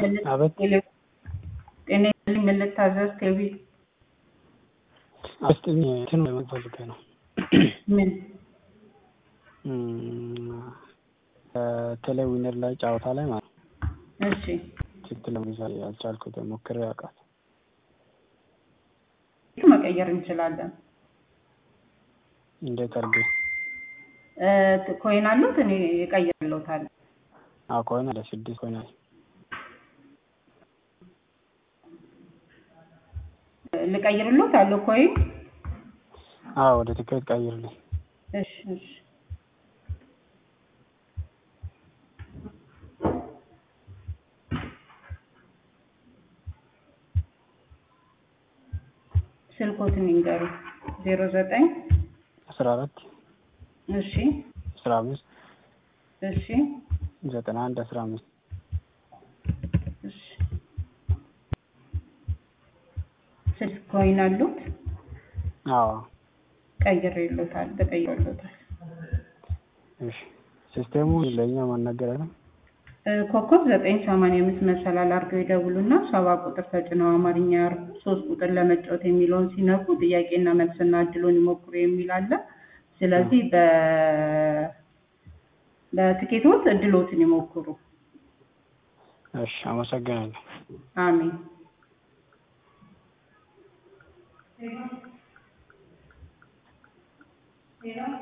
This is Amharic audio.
አቤት ጤና ይስጥልኝ ምን ልታዘዝ ቴቪ አስጥኝ እንትን ፈልጌ ነው ምን ቴሌዊነር ላይ ጨዋታ ላይ ማለት ነው እሺ ትክክል ለመግዛት ያልቻልኩት ሞክሬ ያውቃል መቀየር እንችላለን እንዴት አድርጌ እ ኮይን አሉት እኔ እቀይርልዎታለሁ አዎ ኮይን አለ ስድስት ኮይን አለ ልቀይርልዎት አለው ኮይን አዎ ወደ ትኬት ቀይርልኝ እሺ እሺ ስልክዎትን ይንገሩኝ ዜሮ ዘጠኝ አስራ አራት እሺ አስራ አምስት እሺ ዘጠና አንድ አስራ አምስት እሺ ስልክ ኮይን አሉት አዎ ቀይሬልዎታል ተቀይሮልዎታል እሺ ሲስቴሙ ለእኛ ማናገር አይደል እ ኮከብ ዘጠኝ ሰማንያ አምስት መሰላል አድርገው ይደውሉና ሰባ ቁጥር ተጭነው አማርኛ ያርጉ ሶስት ቁጥር ለመጫወት የሚለውን ሲነኩ ጥያቄና መልስና እድሉን ይሞክሩ የሚል አለ ስለዚህ በ በትኬቶት እድሎትን ይሞክሩ እሺ አመሰግናለሁ አሜን